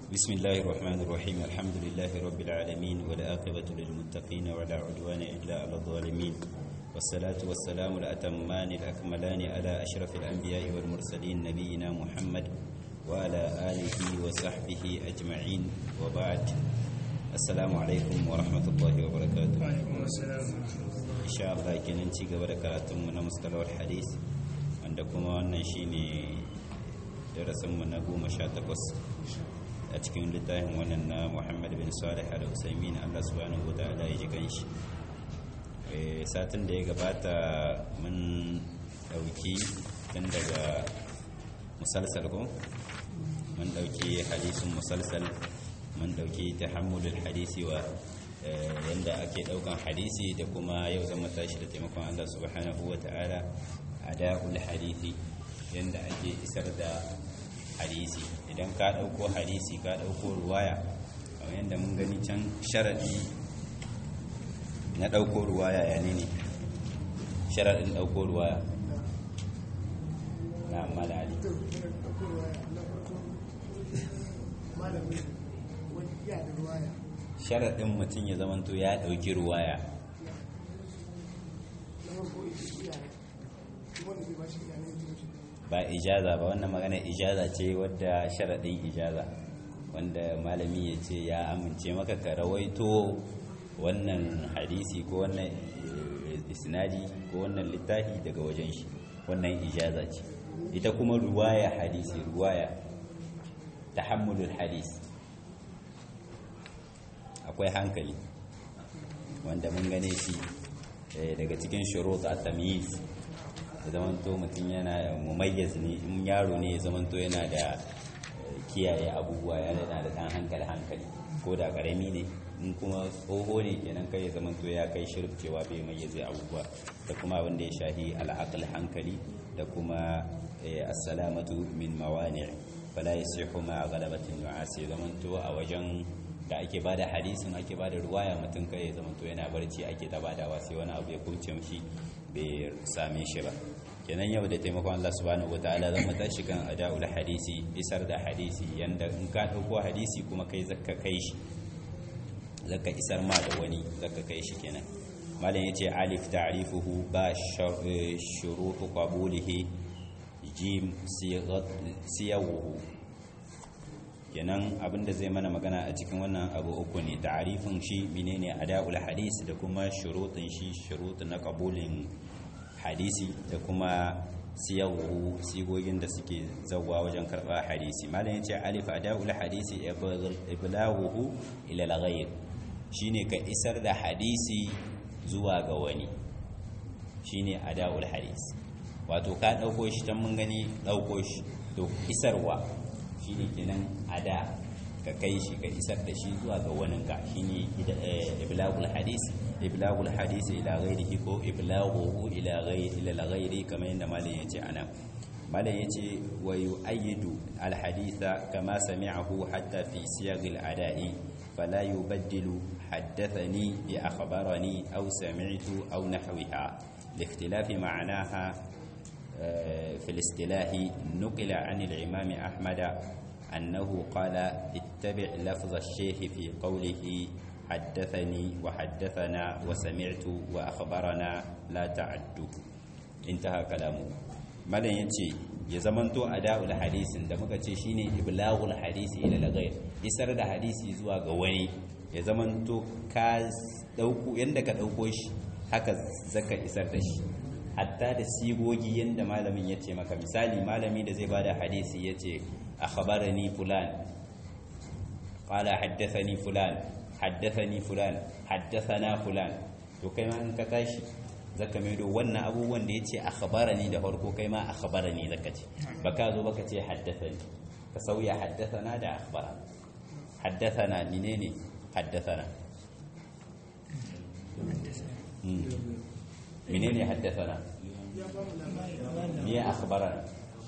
بسم الله الرحمن الرحيم الحمد لله رب العالمين والآقبة للمتقين ولا عدوان إلا على الظالمين والصلاة والسلام الأتمان الأكملان على أشرف الأنبياء والمرسلين نبينا محمد وعلى آله وصحبه أجمعين وبعد السلام عليكم ورحمة الله وبركاته وعليكم السلام إن شاء الله kenan ci gaba da karatunmu na mustalawar hadis wanda kuma wannan shine darasinmu na goma sha takwas a cikin littafin wannan na muhammad bin salih al-usaimin allah subhanahu wa ta'ala ya ji ganshi satin da ya gabata mun dauki tun daga musalsal ko mun dauki hadisin musalsal mun dauki tahammulul hadisi wa yanda ake daukan hadisi da kuma yau zama tashi da taimakon allah subhanahu wa ta'ala ada'ul hadisi yanda ake isar da hadisi idan ka ɗauko hadisi ka ɗauko ruwaya kamar yadda mun gani can sharaɗi na ɗauko ruwaya ya ne ne sharaɗin ɗauko ruwaya na malali sharaɗin mutum ya zamanto ya ɗauki ruwaya ba ijaza ba wannan magana ijaza ce wadda sharaɗin ijaza wanda malami ya ce ya amince maka ka rawaito wannan hadisi ko wannan isnadi ko wannan littafi daga wajen shi wannan ijaza ce ita kuma ruwaya hadisi ruwaya tahammulul hadisi akwai hankali wanda mun gane shi daga cikin shurut at-tamyiz ya zamanto mutum yana mumayyiz ne in yaro ne ya zamanto yana da kiyaye abubuwa yana da dan hankali hankali ko da karami ne in kuma tsoho ne kenan kai ya zamanto ya kai shirf cewa bai mayyaze abubuwa da kuma abin da ya shahi al'aql hankali da kuma as-salamatu min mawani' fala yasihu ma ghalabatin nu'as ya zamanto a wajen da ake bada hadisin ake bada ruwaya mutum kai ya zamanto yana barci ake ta badawa sai wani abu ya kunce mishi bai same shi ba kenan yau da taimakon Allah subhanahu wataala zan mata shi kan ada'ul hadisi isar da hadisi yanda in ka dauko hadisi kuma kai zakka kai shi zakka isar ma da wani zakka kai shi kenan malam yace alif ta'rifuhu ba shurut qabulihi jim siyawuhu kenan abinda zai mana magana a cikin wannan abu uku ne ta'arifin shi menene ada'ul hadisi da kuma shurutin shi shurut na qabulin hadisi da kuma siyawu sigogin da suke zawwa wajen karba hadisi malam yace alif ada'ul hadisi iblaghuhu ila al-ghayr shine ka isar da hadisi zuwa ga wani shine ada'ul hadisi wato ka dauko shi tan mun gani dauko shi to isarwa shine kenan ada ka kai shi ka isar da shi zuwa ga waninka shine iblagul hadis iblagul hadis ila ghairihi ko iblaghuhu ila ghairi ila ghairi kamar yadda malam yace ana malam yace wa yu'ayyidu al haditha kama sami'ahu hatta fi siyag al ada'i fala yubaddilu haddathani bi akhbarani aw sami'tu aw nahwiha لاختلاف معناها في الاصطلاح نقل عن الإمام أحمد أنه قال اتبع لفظ الشيخ في قوله حدثني وحدثنا وسمعت وأخبرنا لا تعده انتهى كلامه malam ya ce ya zamanto a da'ul hadisin da muka ce shine iblagul hadisi ila lagayr isar da hadisi zuwa ga wani ya zamanto ka dauko yanda ka dauko shi haka zaka isar da shi hatta da sigogi yanda malamin ya ce maka misali malami da zai bada hadisi ya ce akhbarani fulan qala haddathani fulan haddathani fulan haddathana fulan to kai ma in ka tashi zaka mai do wannan abubuwan da yace akhbarani da farko kai ma akhbarani zaka ce baka zo baka ce haddathani ka sauya haddathana da akhbarana haddathana menene haddathana menene haddathana me akhbarana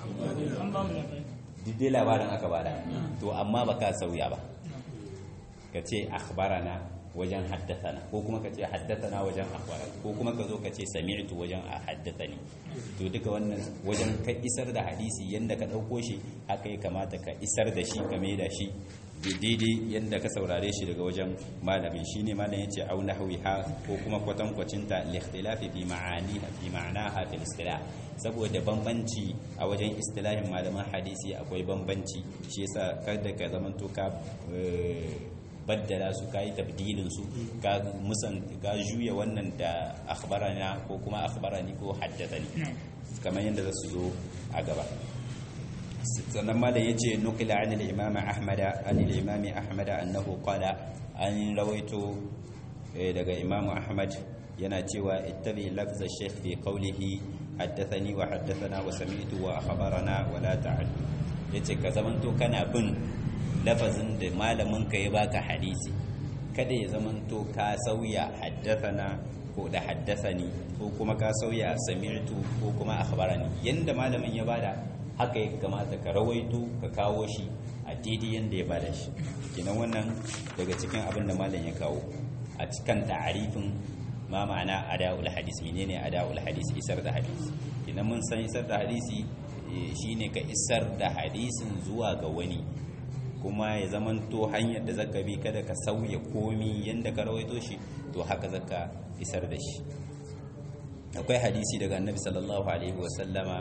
dai labarin aka bada to amma baka sauya ba ka ce akhbarana wajen haddathana ko kuma ka ce haddathana wajen akhbarana ko kuma ka zo ka ce sami'tu wajen haddathani to duka wannan wajen ka isar da hadisi yanda ka dauko shi haka ya kamata ka isar da shi ka da shi daidai yadda ka saurare shi daga wajen malamin shine malam yace au nahwiha ko kuma kwatankwacin ta likhtilafi fi ma'ani fi ma'anaha fil istilah saboda bambanci a wajen istilahin malaman hadisi akwai bambanci shi yasa kada ka zamanto ka baddala su kai tabdilin su ka musan ka juya wannan da akhbarana ko kuma akhbarani ko haddathani kamar yadda za su zo a gaba sannan malam ya ce nukila an al'imam ahmada an al'imam ahmada annahu qala an rawaito daga imam ahmad yana cewa ittabi lafza shaykh fi qawlihi haddathani wa haddathana wa sami'tu wa akhbarana wa la ta'al yace ka zamanto kana bin lafazin da malamin ka ya baka hadisi kada ya zamanto ka sauya haddathana ko da haddathani ko kuma ka sauya sami'tu ko kuma akhbarani yanda malamin ya bada haka ya kamata ka rawaito ka kawo shi a daidai yadda ya bada shi kenan wannan daga cikin abin da malam ya kawo a cikin ta'arifin ma ma'ana ada'ul hadis menene ada'ul hadis isar da hadisi kenan mun san isar da hadisi shine ka isar da hadisin zuwa ga wani kuma ya zamanto hanyar da zaka bi kada ka sauya komi yanda ka rawaito shi to haka zaka isar da shi akwai hadisi daga annabi sallallahu alaihi wasallama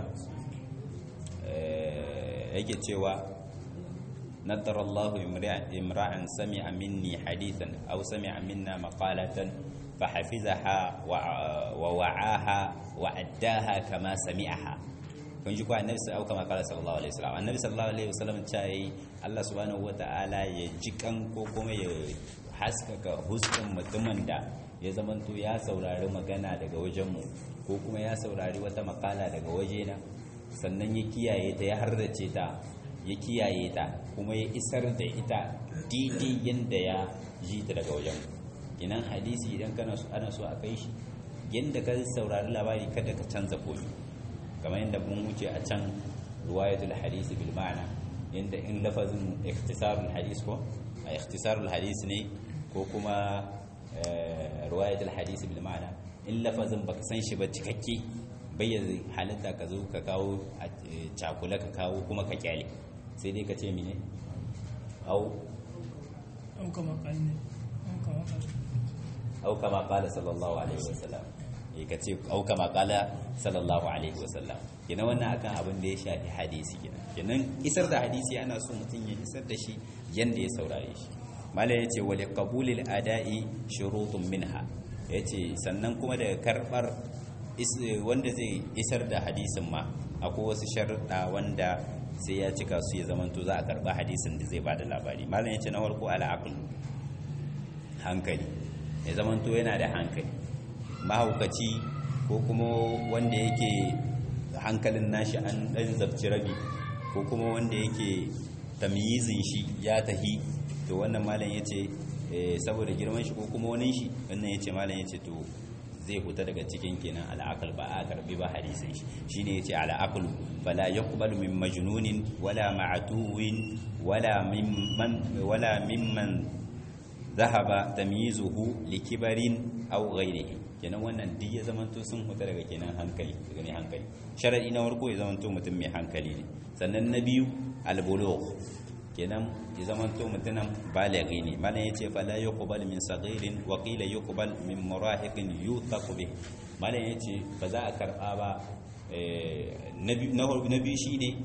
yake cewa nadar Allah imra'an sami'a minni hadithan aw sami'a minna maqalatan fahafizaha wa wa'aha wa addaha kama sami'aha kun ji ko annabi sallallahu kama kala sallallahu alaihi wasallam annabi sallallahu alaihi wasallam cai Allah subhanahu wata'ala ya jikan ko kuma ya haskaka huskan mutumin da ya zamanto ya saurari magana daga wajenmu ko kuma ya saurari wata makala daga wajena sannan ya kiyaye ta ya harrace ta ya kiyaye ta kuma ya isar da ita daidai yadda ya ji ta daga wajen inan hadisi idan kana so ana so a kai shi yadda ka saurari labari kada ka canza komi kamar yadda mun wuce a can ruwayatul hadisi bil ma'ana yadda in lafazin ikhtisarul hadis ko a ikhtisarul hadis ne ko kuma ruwayatul hadisi bil ma'ana in lafazin baka san shi ba cikakke bayyana halitta ka zo ka kawo a cakula ka kawo kuma ka kyale sai dai ka ce mine au au kama kalne au kama kala sallallahu alaihi wasallam eh ka ce au kama kala sallallahu alaihi wasallam kenan wannan akan abin da ya shafi hadisi kenan kenan isar da hadisi ana so mutum ya isar da shi yanda ya saurare shi mala yace wal qabulil ada'i shurutun minha yace sannan kuma daga karbar wanda zai isar da hadisin ma akwai wasu sharuɗa wanda sai ya cika su ya zamanto za a karɓa hadisin da zai bada labari malam ya ce na farko al'aql hankali ya zamanto yana da hankali mahaukaci ko kuma wanda yake hankalin nashi an ɗan zabci rabi ko kuma wanda yake tamyizin shi ya tahi to wannan malam ya ce saboda girman shi ko kuma wani shi wannan ya ce malam ya ce to zai fita daga cikin kenan al'aqal ba a karbi ba hadisin shi shine yace al'aqal fala yuqbalu min majnunin wala ma'tuwin wala mimman wala mimman dhahaba tamyizuhu likibarin aw ghayrihi kenan wannan duk ya zamanto sun fita daga kenan hankali daga ne hankali sharadi na farko ya zamanto mutum mai hankali ne sannan na biyu al-bulugh kenan ya zamanto mutumin balaghi ne malam yace fala yuqbal min saghirin wa qila yuqbal min murahiqin yutaqu bih malam yace ba za a karba ba na biyu shine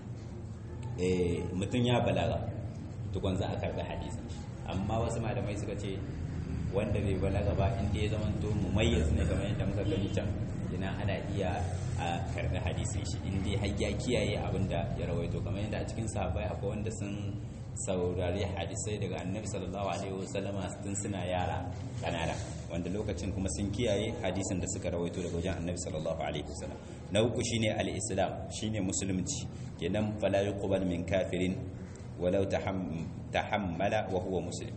mutum ya balaga tukun za a karbi hadisin amma wasu malamai suka ce wanda bai balaga ba inda ya zamanto mumayyiz ne kamar yadda muka gani can ina ana iya a karɓi hadisin shi inda har ya kiyaye abin da ya rawaito kamar yadda a cikin sahabbai akwai wanda sun saurari hadisai daga annabi sallallahu alaihi wasallama tun suna yara kanana wanda lokacin kuma sun kiyaye hadisin da suka rawaito daga wajen annabi sallallahu alaihi wasallam na uku shine al-islam shine musulunci kenan fala yuqbal min kafirin walau tahammala wa huwa muslim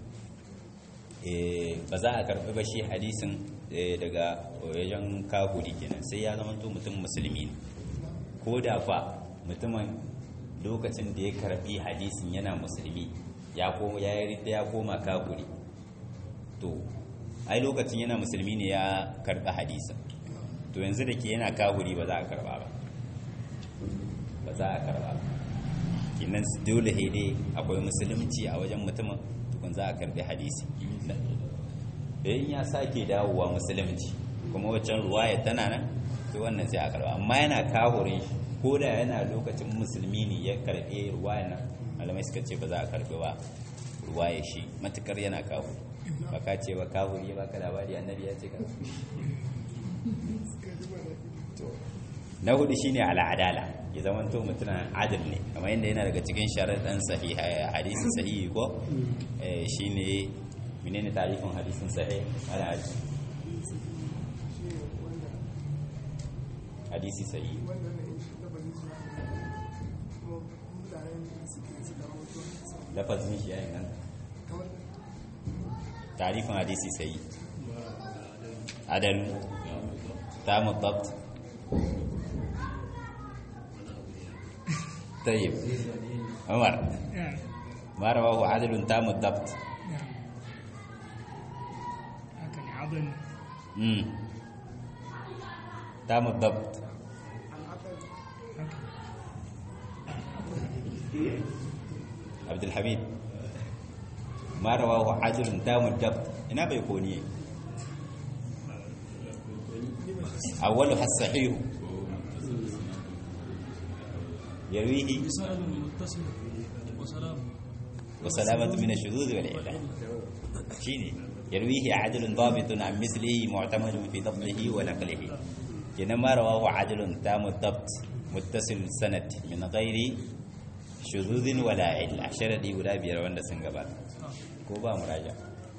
ba za a karɓi ba shi hadisin daga wajen kafuri kenan sai ya zama mutum musulmi ne ko da fa mutumin lokacin da ya karɓi hadisin yana musulmi ya koma ya yi ya koma kafuri to ai lokacin yana musulmi ne ya karɓi hadisin to yanzu da ke yana kafuri ba za a karɓa ba ba za a karɓa ba kenan dole dai akwai musulunci a wajen mutumin tukun za a karbi hadisi da in ya sake dawowa musulunci kuma waccan ruwaya tana nan to wannan sai a karba amma yana kahurin shi ko da yana lokacin musulmi ne ya karbe ruwaya nan malamai suka ce ba za a karbe ba ruwaya shi matukar yana kahu ba ka ce ba kahuri ba ka labari annabi ya ce ka na hudu shine al'adala ya zama to mutum adil ne kamar yadda yana daga cikin sharaɗin sahiha hadisi sahihi ko eh, shine menene tarifin hadisin sahih ala hadisi hadisi sahihi lafazin shi yayin nan tarifin hadisi sahihi adal tamu dabt طيب عمر نعم ما رواه عدل تام الضبط نعم هكذا عضل امم تام الضبط هكذا عبد الحميد ما رواه عدل تام الضبط هنا بيكوني أولها الصحيح يرويه بسائل متصل وسلام وسلامة من الشذوذ والعلة شيني يرويه عدل ضابط عن مثله معتمد في ضبطه ونقله إنما رواه عدل تام الضبط متصل السند من غير شذوذ ولا علة شردي ولا بيروان سنغبات كوبا مراجع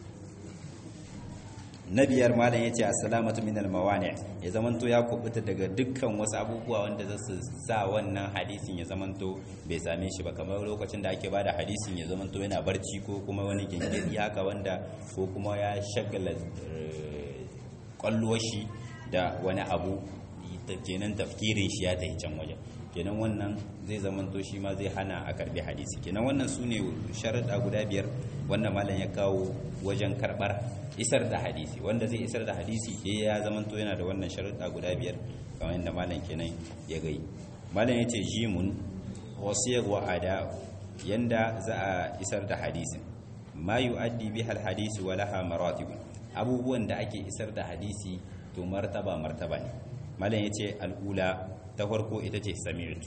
na biyar malam yace assalamatu minal mawani ya zamanto ya kubuta daga dukkan wasu abubuwa wanda za su sa wannan hadisin ya zamanto bai same shi ba kamar lokacin da ake bada hadisin ya zamanto yana barci ko kuma wani gengedi haka wanda ko kuma ya shagala kwalluwar shi da wani abu ta- kenan tafkirin shi ya tafi can wajen kenan wannan zai zamanto shi ma zai hana a karbi hadisi kenan wannan su ne sharaɗa guda biyar wannan malam ya kawo wajen karɓar isar da hadisi wanda zai isar da hadisi eh ya zamanto yana da wannan sharaɗa guda biyar kamar yadda malam kenan ya gai malam ya ce jimun wasiyar wa ada yanda za a isar da hadisin ma yu'addi bihal hadisi wa laha maratib abubuwan da ake isar da hadisi to martaba martaba ne malam yace al'ula ta farko ita ce sami'tu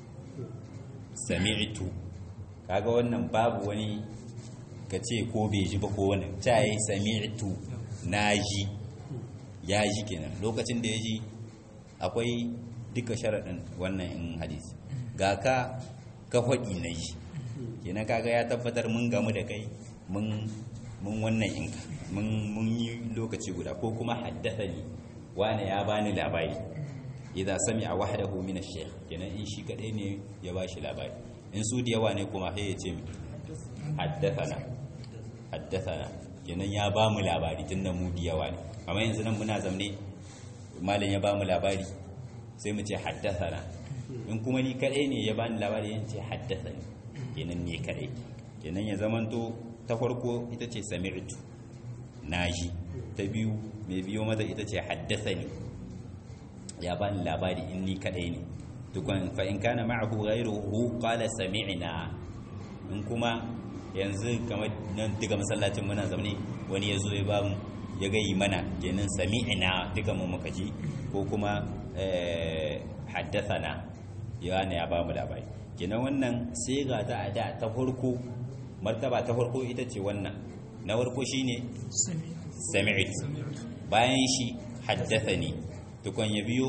sami'tu kaga wannan babu wani ka ce ko bai ji ba ko wani ta yi sami'tu naji ya ji kenan lokacin da ya ji akwai duka sharaɗin wannan in hadisi ga ka ka faɗi na ji kenan kaga ya tabbatar mun gamu da kai mun mun wannan inka mun mun yi lokaci guda ko kuma haddathani wani ya bani labari idza sami'a wahdahu min ash-shaykh kenan in shi kadai ne ya bashi labari in su da yawa ne kuma sai ya ce mi haddathana haddathana kenan ya ba mu labari tunda mu da yawa ne amma yanzu nan muna zamne malam ya ba mu labari sai mu ce haddathana in kuma ni kadai ne ya bani labari yan ce haddathani kenan ne kadai kenan ya zamanto ta farko ita ce sami'tu naji ta biyu mai biyo mata ita ce haddathani ya bani labari in ni kadai ne tukun fa in kana ma'ahu ghayruhu qala sami'na in kuma yanzu kamar nan duka masallacin muna zamne wani yazo ya ba mu ya gayi mana kenan sami'na duka mu muka ji ko kuma eh, haddathana ya ne ya ba mu labari kenan wannan sai ga ta ada ta farko martaba ta farko ita ce wannan na farko shine سمع sami'tu bayan shi haddathani tukun ya biyo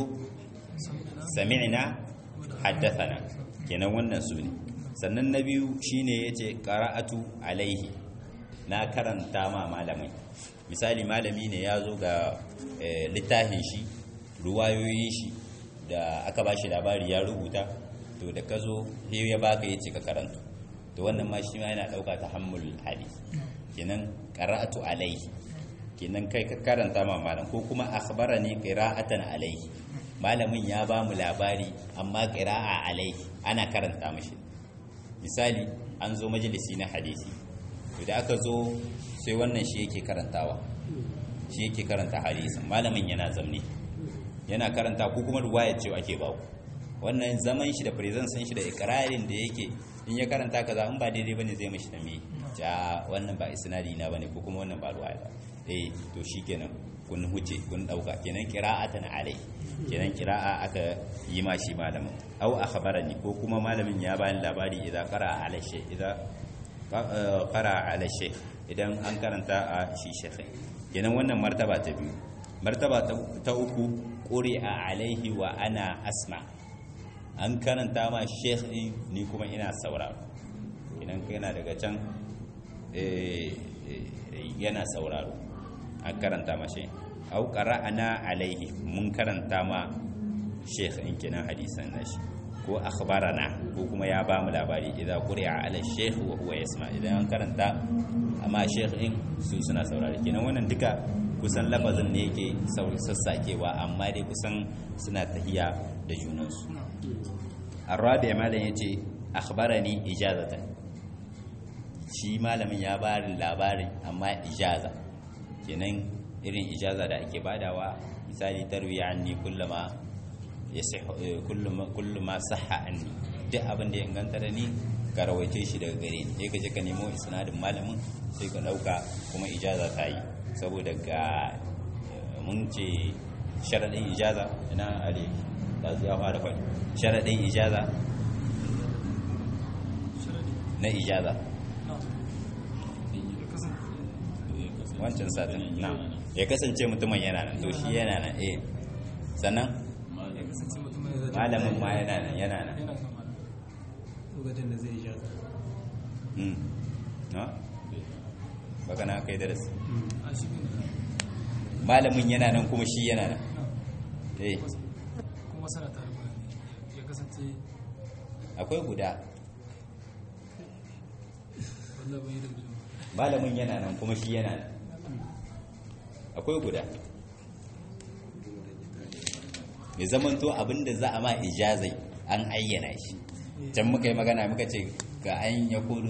sami'na haddathana kenan wannan su ne sannan na biyu shine yace qara'atu alaihi na karanta ma malamai misali malami ne ya zo ga eh, littafin shi ruwayoyin shi da aka ba shi labari ya rubuta to da ka zo sai ya baka yace ka karanta to wannan ma shi ma yana dauka tahammul hadis kenan qara'atu alaihi kenan kai ka karanta ma malam ko kuma akhbarani qira'atan alaihi malamin ya ba mu labari amma qira'a alaihi ana karanta mishi misali an zo majalisi na hadisi to da aka zo sai wannan shi yake karantawa shi yake karanta hadisin malamin yana zamne yana karanta ko kuma ruwaya ce ake ba ku wannan zaman shi da presence shi da ikrarin da yake in ya karanta kaza in ba daidai bane zai mishi tambaye ja wannan ba isnadi na bane ko kuma wannan ba ruwaya ba eh to shikenan kun huce kun dauka kenan qira'atan alai kenan qira'a aka yi ma shi malamin aw akhbarani ko kuma malamin ya bani labari idan qara'a ala shay idan qara'a ala shay idan an karanta a shi shaykh kenan wannan martaba ta biyu martaba ta uku quri'a alaihi wa ana asma an karanta ma sheikh din ni kuma ina sauraro idan yana daga can yana sauraro an karanta ma shi au qara'ana alaihi mun karanta ma sheikh in kenan hadisan nashi ko akhbarana ko kuma ya ba mu labari idan quri'a ala sheikh wa huwa yasma idan an karanta amma sheikh din su suna saurare kenan wannan duka kusan lafazin ne yake sassakewa amma dai kusan suna tahiya da junansu arabi malam ya ce akhbarani ijazatan shi malamin ya bari labarin amma ijaza kenan irin ijaza da ake badawa misali tarwiya anni kullama yasihu kullama sahha anni duk abin da ya inganta da ni ka rawaice shi daga gare ni sai ka je ka nemo isnadin malamin sai ka dauka kuma ijaza ta yi saboda ga mun ce sharaɗin ijaza ina ale da ya fara faɗi sharaɗin ijaza na ijaza wancan satin na ya kasance mutumin yana nan to shi yana nan eh sannan malamin ma yana nan yana nan lokacin da zai ijaza na baka na kai darasi a shi ne malamin yana nan kuma shi yana nan eh kuma sana tare ba ya kasance akwai guda wallah bai da gudu malamin yana nan kuma shi yana nan akwai guda mai zamanto abinda za a ma ijazai an ayyana shi can muka yi magana muka ce ga an ya kudu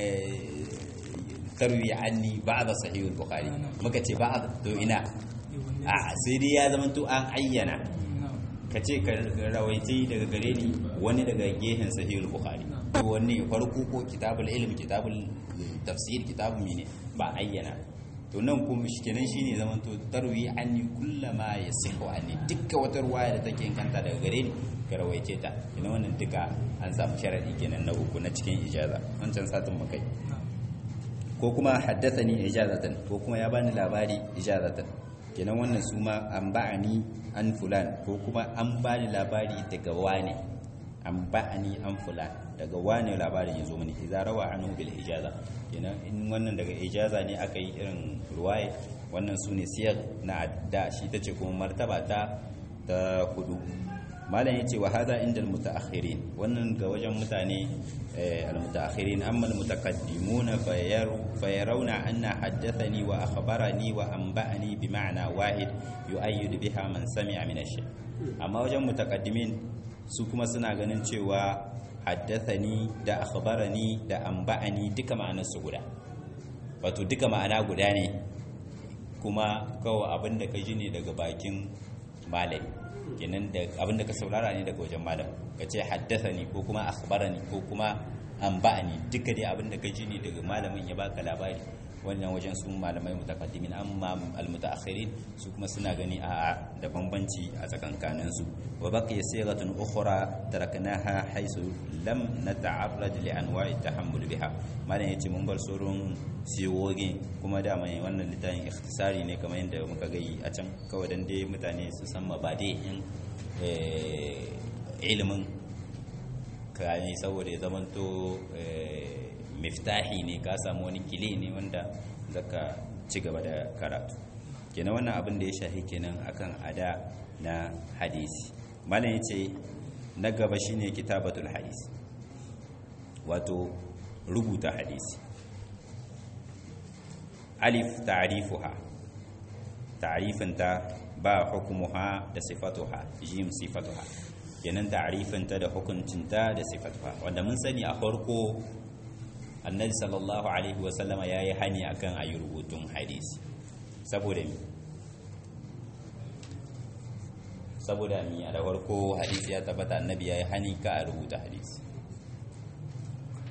tarwi anni ba'da sahihul bukhari muka ce ba'd to ina a sai dai ya zamanto an ayyana ka ce ka rawaice daga gare ni wani daga gehen sahihul bukhari wani farko ko kitabul ilm kitabul tafsir kitabul mene ba ayyana to nan kuma shikenan shine zaman to tarwi anni kullama yasihu anni dukkan wata ruwaya da take kanta daga gare ni ka rawaice ta ina wannan duka an samu sharadi kenan na uku na cikin ijaza wancan satin mu kai ko kuma haddathani ijazatan ko kuma ya bani labari ijazatan kenan wannan su ma an ba'ani an fulan ko kuma an bani labari daga wane an ba'ani an fulan daga wane labarin ya zo mani idza rawa anhu bil ijaza kenan in wannan daga ijaza ne aka yi irin ruwaye wannan su ne siyar na adda shi ta ce kuma martaba ta ta hudu malam yace wa hada inda almutaakhirin wannan ga wajen mutane almutaakhirin amma almutaqaddimun fayarawna anna haddathani wa akhbarani wa anba'ani bi ma'na wahid yu'ayyid biha man sami'a min ash amma wajen mutaqaddimin su kuma suna ganin cewa haddathani da akhbarani da anba'ani duka ma'anar su guda wato duka ma'ana guda ne kuma kawai abin da ka ji ne daga bakin malami kenan da abin da ka saurara ne daga wajen malam ka ce haddathani ko kuma akhbarani ko kuma anba'ani duka dai abin da ka ji ne daga malamin ya baka labari wannan wajen su malamai mutakaddimin amma almutaakhirin su kuma suna gani a da bambanci a tsakankanin su wa baqiya sigatun ukhra taraknaha haythu lam nata'arrad li anwa'i tahammul biha malam yace mun bar surun siwogi kuma da mai wannan littafin ikhtisari ne kamar yadda muka gai a can kawai dan dai mutane su san mabade in ilimin kane saboda ya zamanto miftahi ne ka samu wani kile ne wanda zaka ci gaba da karatu kenan wannan abin da ya shahi kenan akan ada na hadisi malam yace na gaba shine kitabatul hadisi wato rubuta hadisi alif ta'rifuha ta'rifinta ba hukumuha da sifatuha jim sifatuha kenan ta'rifinta da hukuncinta da sifatuha wanda mun sani a farko annabi sallallahu alaihi wasallama ya yi hani akan a yi rubutun hadisi saboda mi saboda mi a da farko hadisi ya tabbata annabi ya yi hani ka a rubuta hadisi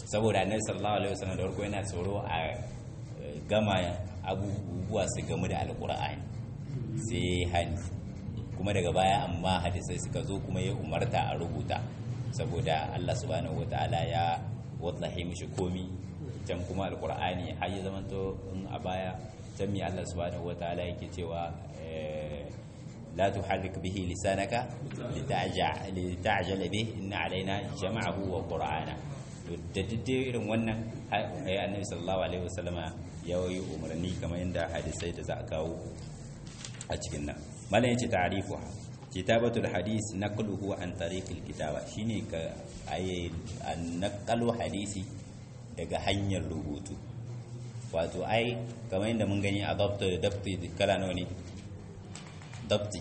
saboda annabi sallallahu alaihi wasallam da farko yana tsoro a gama abubuwa su gamu da alqur'ani sai hani kuma daga baya amma hadisai suka zo kuma ya umarta a rubuta saboda Allah subhanahu wataala ya wallahi mishi komi can kuma alqur'ani har ya zamanto in a baya can mi Allah subhanahu wataala yake cewa لا تحرك به لسانك لتعجل به إن علينا جمعه وقرآنه da daidai irin wannan ya annabi sallallahu alaihi wasallama ya yi umarni kamar yadda hadisai da za a kawo a cikin nan malam yace ta'rifu kitabatul hadis naqluhu an tariqil kitaba shine ka ayi naqalu hadisi daga hanyar rubutu wato ai kamar yadda mun gani a dabta da dabti kala nawa ne dabti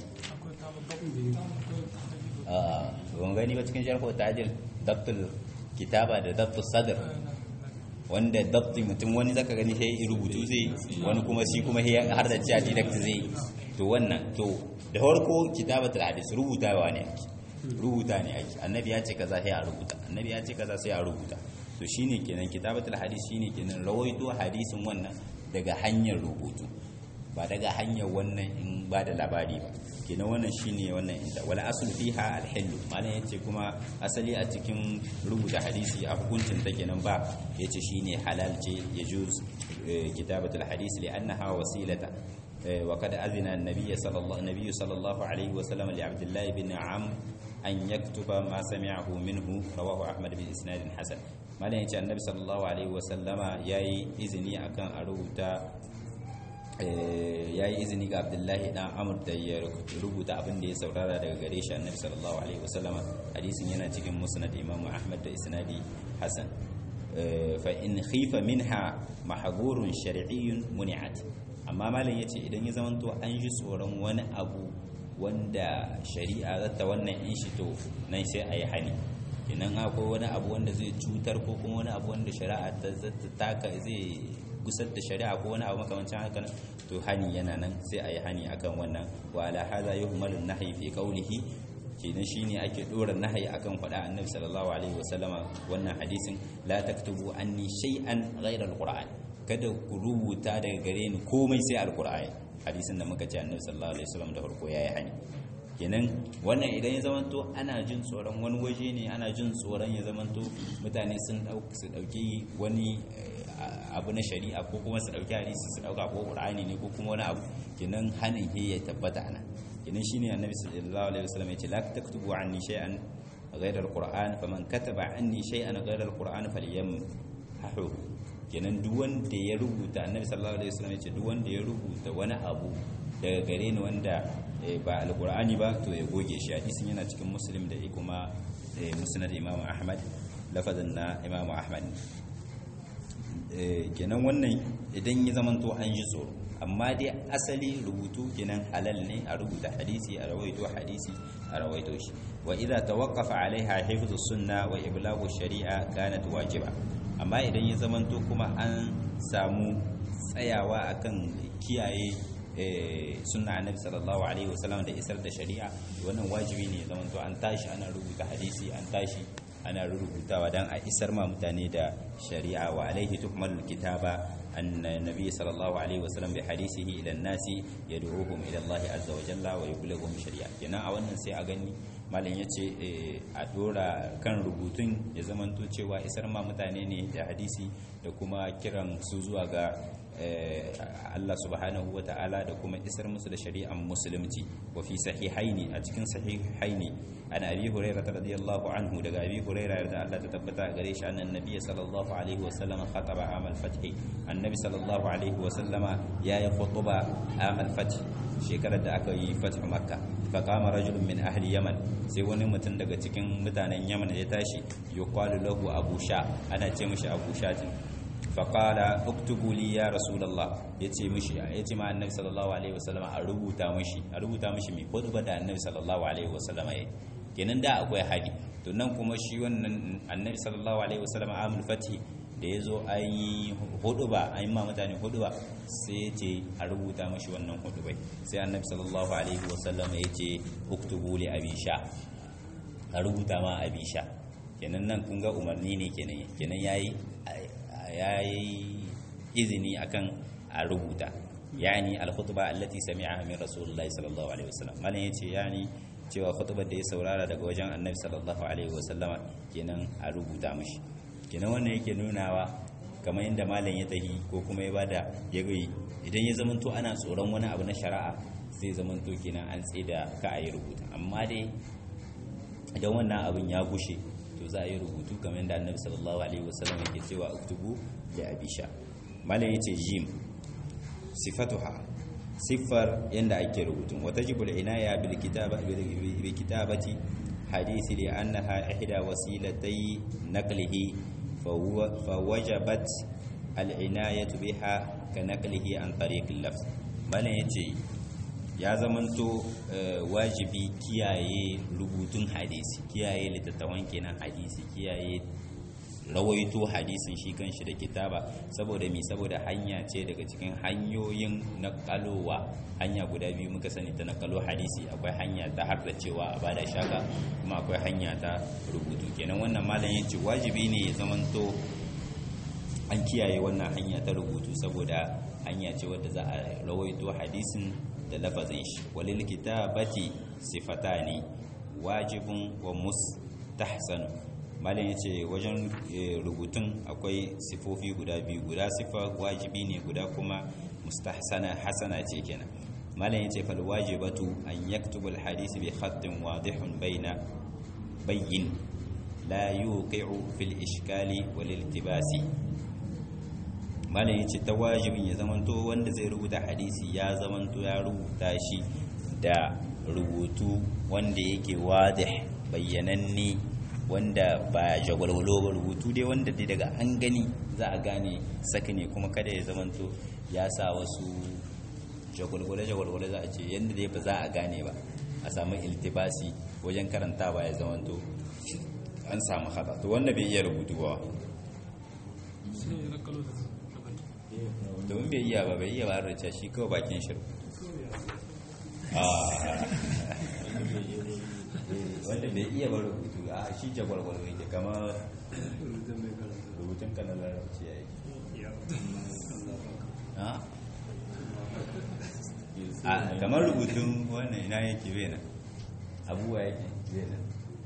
a ban gani ba cikin sharhu tajil dabtul kitaba da dabtul sadr wanda dabti mutum wani zaka gani sai rubutu zai wani kuma shi kuma har da cewa direct zai to wannan to da farko kitabatul hadis rubutawa ne ake rubuta ne ake annabi ya ce kaza sai a rubuta annabi ya ce kaza sai a rubuta to shine kenan kitabatul hadis shine kenan rawaito hadisin wannan daga hanyar rubutu ba daga hanyar wannan in ba da labari ba kenan wannan shine wannan inda wala aslu fiha alhillu malam yace kuma asali a cikin rubuta hadisi a hukuncin ta kenan ba yace shine halal ce yajuz kitabatul hadis li'annaha wasilata وقد أذن النبي صلى الله النبي صلى الله عليه وسلم لعبد الله بن عم أن يكتب ما سمعه منه رواه أحمد بإسناد حسن ما لين النبي صلى الله عليه وسلم ياي إذني أكان أروتا ya yi izini ga abdullahi dan amur da ya rubuta abin da ya saurara daga gare shi annabi sallallahu alaihi wasallama hadisin yana cikin musnad imam ahmad da isnadi hasan fa in khifa minha mahgurun shar'iyyun muni'at amma malam yace idan ya zamanto an ji tsoron wani abu wanda shari'a zata wannan in shi to nan sai a yi hani idan akwai wani abu wanda zai cutar ko kuma wani abu wanda shari'a ta taka zai gusar da shari'a ko wani abu makamancin haka to hani yana nan sai a yi hani akan wannan wa ala hadha yuhmalu nahyi fi qawlihi kenan shine ake dora nahyi akan faɗa annabi sallallahu alaihi wasallama wannan hadisin la taktubu anni shay'an ghayra alquran kada ku rubuta daga gare ni komai sai alqur'ani hadisin da muka ce annabi sallallahu alaihi wasallam da farko yayi hani kenan wannan idan ya zamanto ana jin tsoron wani waje ne ana jin tsoron ya zamanto mutane sun dauki wani abu na shari'a ko kuma su dauki hadisi su dauka ko qur'ani ne ko kuma wani abu kenan hanin he ya tabbata ana kenan shine annabi sallallahu alaihi wasallam ya ce la taktubu anni shay'an ghayra alquran faman kataba anni shay'an ghayra alquran falyamhahu kenan duk wanda ya rubuta annabi sallallahu alaihi wasallam ya ce duk wanda ya rubuta wani abu daga gare ni wanda ba alqur'ani ba to ya goge shi hadisin yana cikin muslim da kuma musnad imam ahmad lafazin na imam ahmad kenan wannan idan ya zamanto an ji tsoro amma dai asali rubutu kenan halal ne a rubuta hadisi a rawaito hadisi a rawaito shi wa idza tawaqqafa alaiha hifdhu sunna wa iblaghu shari'a kanat wajiba amma idan ya zamanto kuma an samu tsayawa akan kiyaye sunna annabi sallallahu alaihi wasallam da isar da shari'a wannan wajibi ne zamanto an tashi ana rubuta hadisi an tashi ana rubutawa dan a isar ma mutane da shari'a wa alaihi tuhmalul kitaba أن النبي صلى الله عليه وسلم بحديثه إلى الناس يدعوهم إلى الله عز وجل ويبلغهم شريعة kenan a wannan sai a gani malam yace a dora kan rubutun ya zamanto cewa isar ma mutane ne da hadisi da kuma kiran su zuwa ga Allah subhanahu wa ta'ala da kuma isar musu da shari'an musulunci wa fi sahihaini a cikin sahihaini an abi hurairah radiyallahu anhu daga abi hurairah da Allah ta tabbata gare shi annan nabiy sallallahu alaihi wa sallam khataba amal fath annabi sallallahu alaihi wa sallama yayi khutba amal fath shekarar da aka yi fath makka fa qama rajulun min ahli yaman sai wani mutum daga cikin mutanen yaman ya tashi yuqalu lahu abu sha ana ce mishi abu shatin faƙala uktubu li ya rasulallah ya ce mishi ya ce ma annabi sallallahu alaihi wasallama a rubuta mishi a rubuta mishi mai hudu da annabi sallallahu alaihi wasallama ya kenan da akwai hadi to nan kuma shi wannan annabi sallallahu alaihi wasallama amul fati da ya zo an yi hudu ba an yi ma mutane hudu ba sai ya ce a rubuta mashi wannan hudu bai sai annabi sallallahu alaihi wasallama ya ce uktubu li abisha a rubuta ma abisha kenan nan kun ga umarni ne kenan kenan yayi yayi izini akan a rubuta yani al-khutba allati sami'aha min rasulillahi sallallahu alaihi wasallam malan yace yani cewa khutbar da ya saurara daga wajen annabi sallallahu alaihi wasallam kenan a rubuta mishi kenan wannan yake nunawa kamar yadda malam ya tahi ko kuma ya bada ya gai idan ya zamanto ana tsoron wani abu na shari'a zai zamanto kenan an tsida ka a yi rubuta amma dai idan wannan abin ya gushe to za a yi rubutu kamar yadda annabi sallallahu alaihi wasallam yake cewa uktubu da abisha malam yace jim sifatuha siffar yadda ake rubutun wata jibul inaya bil kitaba bil kitabati hadisi li annaha ihda wasilatay naqlihi fa wajabat al inayatu biha ka naqlihi an tariq al lafz malam yace ya zamanto wajibi kiyaye rubutun hadisi kiyaye littattafan kenan hadisi kiyaye rawaito hadisin shi kanshi da kitaba saboda mi saboda hanya ce daga cikin hanyoyin nakalowa hanya guda biyu muka sani ta nakalo hadisi akwai hanya ta har da cewa a bada shaka kuma akwai hanya ta rubutu kenan wannan malam ya ce wajibi ne ya zamanto an kiyaye wannan hanya ta rubutu saboda hanya ce wadda za a rawaito hadisin da lafazin shi walil kitabati sifatani wajibun wa mustahsanu malam ya ce wajen rubutun akwai sifofi guda biyu guda sifa wajibi ne guda kuma mustahsana hasana ce kenan malam ya ce fal wajibatu an yaktubu al hadisi bi khatin wadihun baina bayyin la yuqi'u fil ishkali wal iltibasi malam ya ce ta wajibin ya zamanto wanda zai rubuta hadisi ya zamanto ya rubuta shi da rubutu wanda yake wadih bayyananne wanda ba jagwalwalo ba rubutu dai wanda dai daga an gani za a gane saka ne kuma kada ya zamanto ya sa wasu jagwalwale-jagwalwale za a ce yadda dai ba za a gane ba a samu iltibasi wajen karanta ba ya zamanto an samu haɗa to wanda bai iya rubutu ba domin bai iya ba bai iya ba da shi kawai bakin shiru wanda bai iya ba rubutu a shi jagwalgwal ne kama rubutun kanan larabci ya yi a kamar rubutun wannan ina yake bena abubuwa yake bena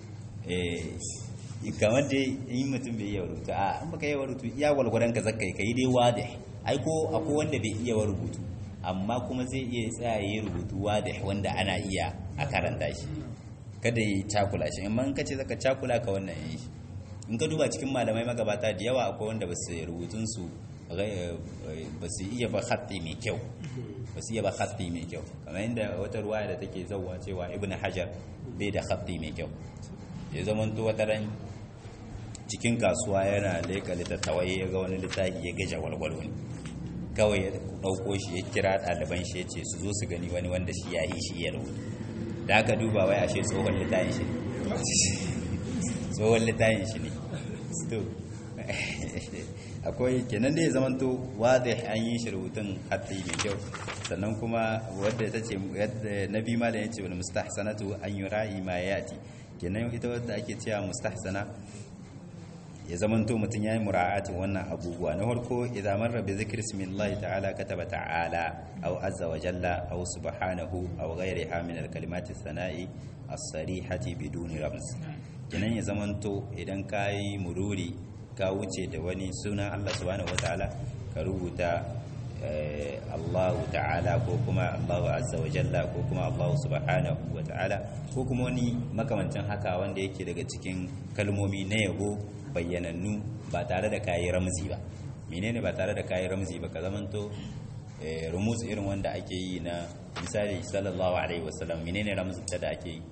eh kamar dai in mutum bai iya rubutu a an baka iya rubutu iya gwalgwadon ka zaka yi dai wade ai ko akwai wanda bai iya rubutu amma kuma zai iya tsaya yi rubutu wade wanda ana iya a karanta shi kada yi cakula shi in man kace zaka cakula ka wannan yin shi in ka duba cikin malamai magabata da yawa akwai wanda ba su rubutun su ba su iya ba khatti mai kyau ba su iya ba khatti mai kyau kamar inda wata ruwaya da take zauwa cewa ibnu hajar bai da khatti mai kyau ya zama to wata ran cikin kasuwa yana leka littattawai ya ga wani littafi ya gaja walwalo ne kawai ya ɗauko shi ya kira ɗaliban shi ya ce su zo su gani wani wanda shi ya yi shi ya rubutu da aka duba wai ashe tsohon littafin shi tsohon littafin shi ne to akwai kenan da ya zamanto wadda an yi shi rubutun hatti mai kyau sannan kuma wadda ta ce yadda na bi malam ya ce wani mustahsanatu an yi ra'i ma yati kenan ita wadda ake cewa mustahsana ya zamanto mutum ya yi mura'atin wannan abubuwa na farko idan marra bi zikr ismillahi ta'ala kataba ta'ala aw azza wa jalla aw subhanahu aw ghayriha min al-kalimati sana'i as-sarihati biduni rams kenan ya zamanto idan kai mururi ka wuce da wani sunan Allah subhanahu wa ta'ala ka rubuta Allah ta'ala ko kuma Allah azza wa jalla ko kuma Allah subhanahu wa ta'ala ko kuma wani makamancin haka wanda yake daga cikin kalmomi na yabo bayyanannu ba tare da kayi ramzi ba menene ba tare da kayi ramzi ba ka zamanto rumus irin wanda ake yi na misali sallallahu alaihi wasallam menene ramzi da ake yi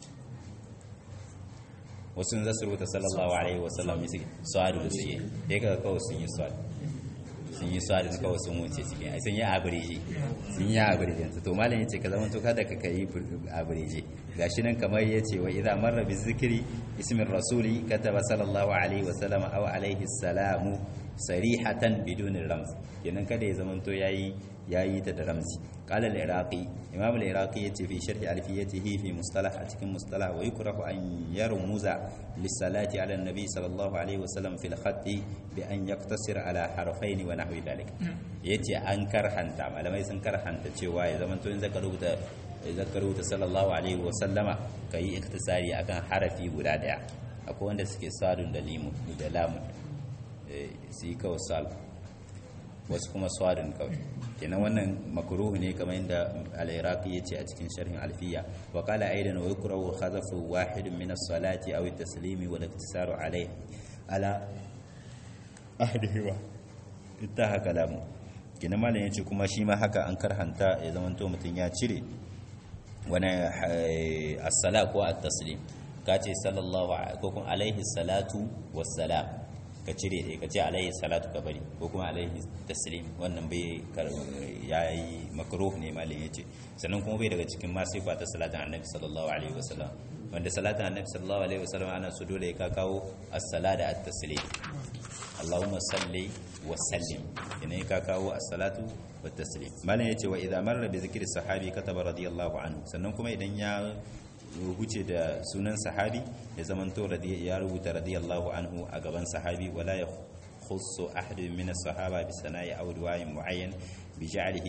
wasu za su rubuta sallallahu alaihi wasallam ne suke su'adu da suke ya ga kawai sun yi su'adu sun yi su'adu da kawai sun wuce cikin ai sun yi abiriji sun yi abiriji to malam yace ka zama to kada ka kai abiriji gashi nan kamar yace wa idza marra bi zikri ismin rasuli kataba sallallahu alaihi wasallam aw alaihi salamu sarihatan bidun rams kenan kada ya zamanto yayi yayi ta da ramzi qala al-iraqi imam al-iraqi yace fi sharh alfiyatihi fi mustalah a cikin mustalah wa yukrahu an yarmuza lis-salati ala an-nabi sallallahu alaihi wasallam fil khatti bi an yaktasir ala harfain wa nahwi dhalik yace an karhanta malamai sun karhanta cewa ya zamanto in zaka rubuta zaka rubuta sallallahu alaihi wasallama kai iktisari akan harafi guda daya akwai wanda suke sadun da limu da lamun su yi kawai sal wasu kuma swadin kawai kenan wannan makruhu ne kamar yadda al-iraqi yace a cikin sharhin alfiya wa qala aidan wa yukrahu khadhafu wahid min as-salati aw at-taslimi wal iktisaru alayhi ala ahdihi ittaha kalamu kenan malam yace kuma shi ma haka an karhanta ya zamanto mutun ya cire wani as-sala ko at-taslim kace sallallahu ko kuma alaihi salatu wassalam ka cire ɗaya ka ce alaihi salatu ka bari ko kuma alaihi taslim wannan bai ya yi makruh ne malin ya ce sannan kuma bai daga cikin masu ba ta salatin annabi sallallahu alaihi wasallam wanda salatin annabi sallallahu alaihi wasallam ana su dole ka kawo as-sala da at-taslim Allahumma salli wa sallim ina ka kawo as-salatu wa taslim malin ya ce wa idza marra bi zikri sahabi kataba radiyallahu anhu sannan kuma idan ya huce da sunan sahabi ya zamanto ya rubuta radiyallahu anhu a gaban sahabi wala ya khussu ahadun min as-sahaba bi sana'i aw du'ain mu'ayyan bi ja'alihi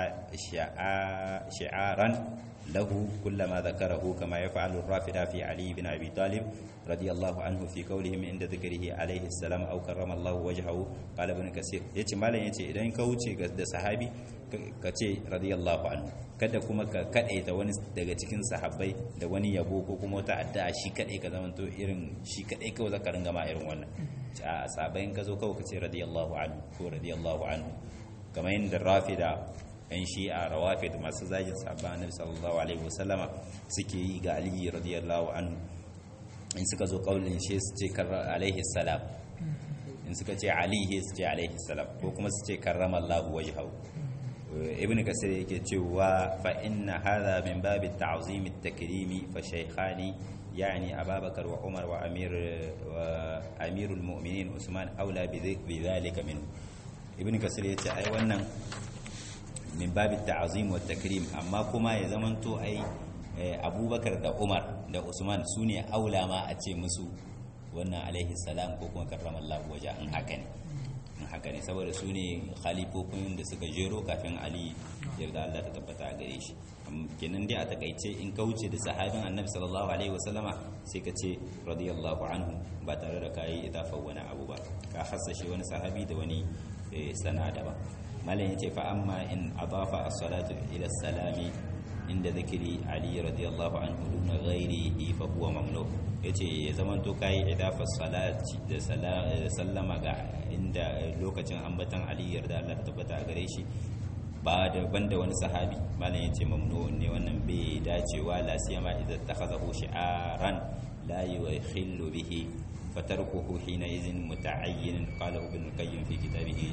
shi'aran lahu kullama dhakarahu kama yaf'alu ar-rafida fi ali ibn abi talib radiyallahu anhu fi qawlihim inda dhikrihi alayhi salam aw karrama Allah wajhahu qala ibn kasir yace malam yace idan ka wuce da sahabi ka ce radiyallahu anhu kada kuma ka kadaita wani daga cikin sahabbai da wani yabo ko kuma wata addu'a shi kadai ka zamanto irin shi kadai kawai zaka ringa ma irin wannan a sahabbai ka zo kawai ka ce radiyallahu anhu ko radiyallahu anhu kamar yadda rafida yan shi'a rawafid masu zagin sahabban annabi sallallahu alaihi wasallama suke yi ga ali radiyallahu anhu in suka zo kaulin shi su ce alaihi salam in suka ce alihi su ce alaihi salam ko kuma su ce karramallahu wajhahu ibn kasir yake cewa fa inna hadha min babi ta'zim at-takrim fa shaykhani يعني أبا بكر وعمر وأمير وأمير المؤمنين عثمان أولى بذلك منه ابن كثير يتي أي wannan min babi ta'zim wa takrim amma kuma ya zamanto ai abubakar da umar da usman su ne aula ma a ce musu wannan alaihi salam ko kuma karramallahu waje in haka ne in haka ne saboda su ne khalifofin da suka jero kafin ali yarda Allah ta tabbata a gare shi kenan dai a takaice in ka wuce da sahabin annabi sallallahu alaihi wasallama sai ka ce radiyallahu anhu ba tare da kayi idafar wani abu ba ka hassashe wani sahabi da wani sana daban malam yace fa amma in adafa as-salatu ila salami inda zikiri ali radiyallahu anhu duna ghairihi fa huwa mamnu yace ya zaman to kai idafa salati da sallama ga inda lokacin ambatan ali yarda Allah tabbata a gare shi ba da banda wani sahabi malam yace mamnu ne wannan bai dacewa la siyama idan takhazahu shi'aran la yukhillu bihi fatarkuhu hina idhin muta'ayyin qala ibn qayyim fi kitabihi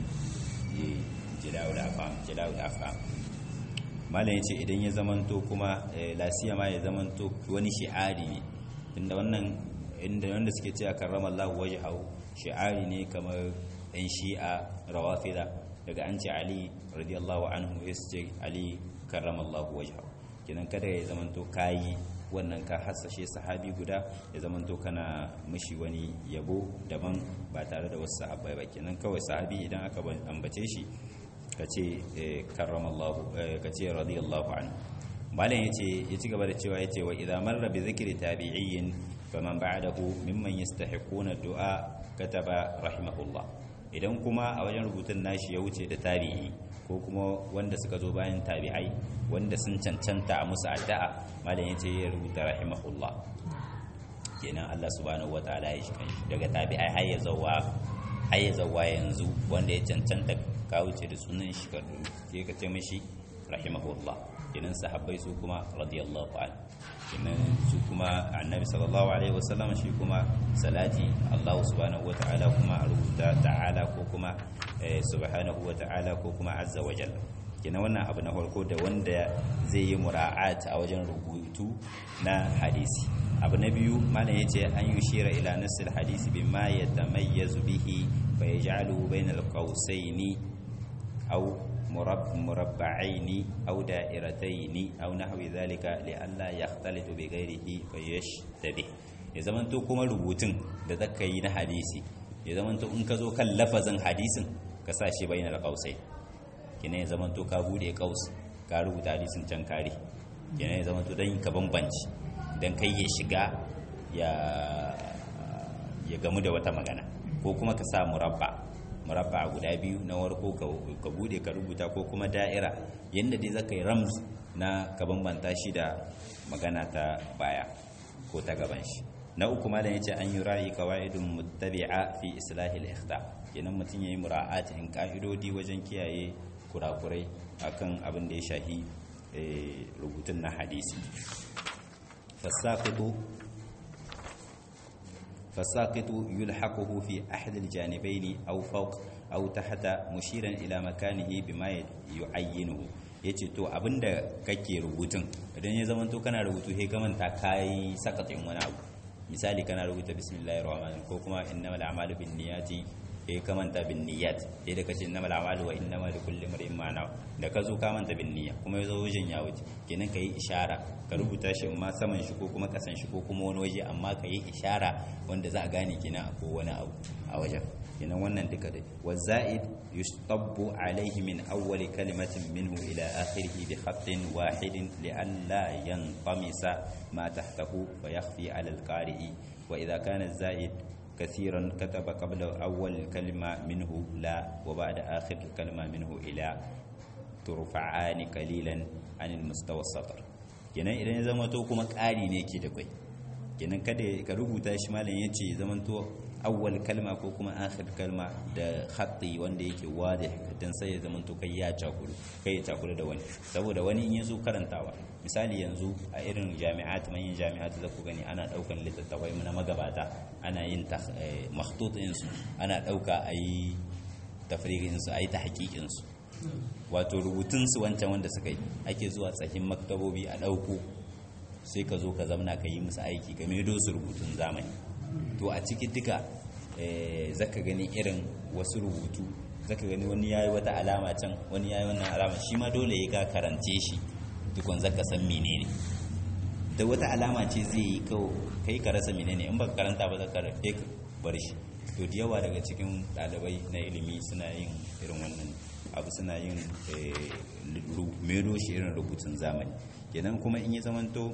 jila'ul afam jila'ul afam malam yace idan ya zamanto kuma lasiya ma ya zamanto wani shi'ari ne inda wannan inda wanda suke cewa karramallahu wajhahu shi'ari ne kamar ɗan shi'a rawafida daga an ce ali radiyallahu anhu ya ce ali karramallahu wajhahu kenan kada ya zamanto kayi wannan ka hasashe sahabi guda ya zamanto kana mishi wani yabo daban ba tare da wasu sahabbai ba kenan kawai sahabi idan aka ambace shi ka ce karramallahu ka ce radiyallahu anhu malam yace ya ci gaba da cewa yace wa idza marra bi zikri tabi'in faman ba'dahu mimman yastahiquna du'a kataba rahimahullah idan kuma a wajen rubutun nashi ya wuce da tabi'i ko kuma wanda suka zo bayan tabi'ai wanda sun cancanta a musu addu'a malam yace ya rubuta rahimahullah kenan Allah subhanahu wataala ya shi daga tabi'ai har ya zawa har ya zawa yanzu wanda ya cancanta ka wuce da sunan shi ka ke ka ce mishi rahimahullah kenan sahabbai su kuma radiyallahu anhu kenan su kuma annabi sallallahu alaihi wasallam shi kuma salati Allah subhanahu wata'ala kuma a rubuta ta'ala ko kuma subhanahu wata'ala ko kuma azza wa jalla kenan wannan abu na farko da wanda zai yi mura'at a wajen rubutu na hadisi abu na biyu malam yace an yushira ila nassil hadisi bima yatamayyazu bihi fa yaj'aluhu bainal qawsaini aw مرب مربعين أو دائرتين أو نحو ذلك لئلا يختلط بغيره فيشتبه ya zamanto kuma rubutun da zaka yi na hadisi ya zamanto in ka zo kan lafazin hadisin ka sa shi bayan alƙausai kina ya zamanto ka bude ƙaus ka rubuta hadisin can kare kina ya zamanto don ka bambanci don kai ya shiga ya gamu da wata magana ko kuma ka sa murabba murabba guda biyu na warko ka bude ka rubuta ko kuma da'ira yadda dai zaka yi rams na ka bambanta shi da magana ta baya ko ta gaban shi na uku ma da yace an yi ra'i qawaidun muttabi'a fi islahi al-ikhta kenan mutun yayi mura'atin ka'idodi wajen kiyaye kurakurai akan abin da ya shahi rubutun na hadisi fasaqitu فالساقط يلحقه في أحد الجانبين أو فوق أو تحت مشيرا إلى مكانه بما يعينه yace to abinda kake rubutun idan ya zamanto kana rubutu he ka manta kai sakatin wani abu misali kana rubuta bismillahir rahmanir ko kuma innamal a'malu binniyati he ka manta binniyat he da kace innamal a'malu wa innamal likulli imrin ma nawa da ka zo ka manta binniya kuma yazo wajen ya wuce kenan kai ishara ka rubuta shi ma saman shi ko kuma kasan shi ko kuma wani waje amma ka yi ishara wanda za a gane kenan ko wani abu a wajen kenan wannan duka dai wa za'id yustabbu alayhi min awwal kalimatin minhu ila akhirih bi khatin wahidin li alla yanqamisa ma tahtahu fa yakhfi ala al-qari'i wa idha kana za'id كثيرا كتب قبل أول كلمة منه لا وبعد آخر كلمة منه إلى ترفعان قليلا عن المستوى السطر kenan idan ya zama to kuma ƙari ne ke da kwai kenan kada ka rubuta shi malam ya ce zaman to awwal kalma ko kuma akhir kalma da khatti wanda yake wada dan sai ya zama to kai ya cakuru kai ya cakuru da wani saboda wani in yazo karantawa misali yanzu a irin jami'at manyan jami'at da ku gani ana daukan littattafai na magabata ana yin makhtut su ana dauka ayi tafriqin su ayi tahqiqin su wato rubutunsu wancan wanda suka yi ake zuwa tsakin maktabobi a ɗauko sai ka zo ka zamna ka yi musu aiki game da su rubutun zamani to a ciki duka zaka gani irin wasu rubutu zaka gani wani yayi wata alama can wani yayi wannan alama shi ma dole ya ka karance shi tukun zaka san menene da wata alama ce zai yi kai ka rasa menene in baka karanta ba zaka rafe ka bar shi to da yawa daga cikin ɗalibai na ilimi suna yin irin wannan abu suna yin mero shi irin rubutun zamani kenan kuma in yi zamanto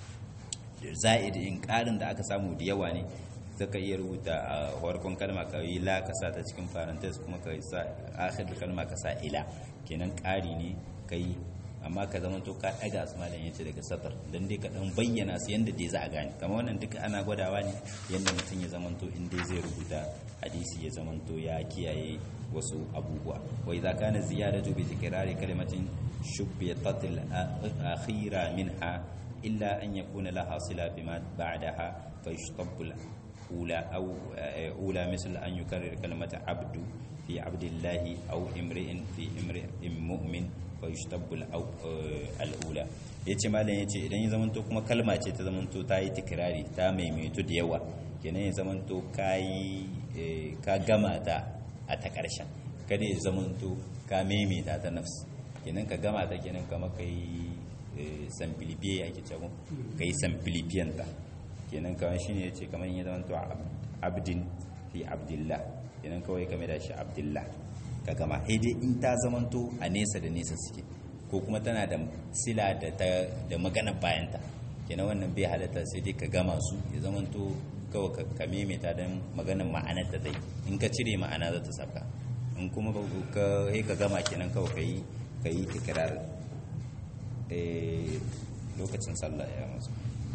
za'id in ƙarin da aka samu da yawa ne zaka iya rubuta a farkon kalma ka yi la ka sa ta cikin parenthesis kuma ka sa akhir kalma ka sa ila kenan ƙari ne kai amma ka zama to ka ɗaga su malam yace daga satar dan dai ka dan bayyana su yanda dai za a gane kamar wannan duka ana gwadawa ne yanda mutum ya zama to in dai zai rubuta hadisi ya zama to ya kiyaye wasu abubuwa wa idza kana ziyadatu bi tikrari kalimatin shubbitat al-akhira minha illa an yakuna laha sila bima ba'daha fa yushtabbu al-ula aw ula misl an yukarrir kalimata abdu fi abdillahi aw imri'in fi imri'in mu'min fa yushtabbu al-ula yace malam yace idan ya zamanto kuma kalma ce ta zamanto ta yi tikrari ta maimaitu da yawa kenan ya zamanto kai ka gama ta a ta ƙarshen kada ya zamanto ka maimaita ta nafs kenan ka gama ta kenan kama ka yi samfilifiye ake cewa ka yi samfilifiyanta kenan kawai shi ne ya ce kamar yi zamanto abdin fi abdillah kenan kawai kame da shi abdillah ka gama haidai in ta zamanto a nesa da nesa suke ko kuma tana da sila da magana bayanta kenan wannan bai halatta sai dai ka gama su ya zamanto kawai ka maimaita don maganin ma'anar da zai in ka cire ma'ana za ta saka in kuma ka yi ka gama kenan kawai ka yi ka yi tikirar lokacin sallah ya masu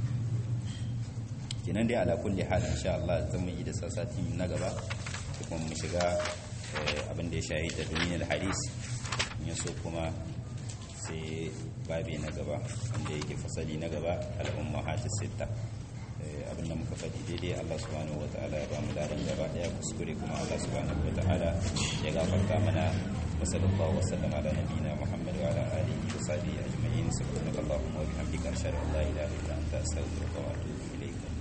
kenan dai ala kulli hal insha Allah zan mu yi da sasati na gaba kuma mu shiga abin da ya shayi da duniyar hadis in so kuma sai babi na gaba wanda yake fasali na gaba al'umma hatis sitta abinda muka faɗi daidai Allah subhanahu ta'ala ya bamu ladan gaba daya kuskure kuma Allah subhanahu ta'ala ya gafarta mana wa sallallahu wa sallama ala nabiyina Muhammad wa ala alihi wa sahbihi ajma'in subhanakallahumma wa bihamdika ashhadu an la ilaha illa anta astaghfiruka wa atubu ilayk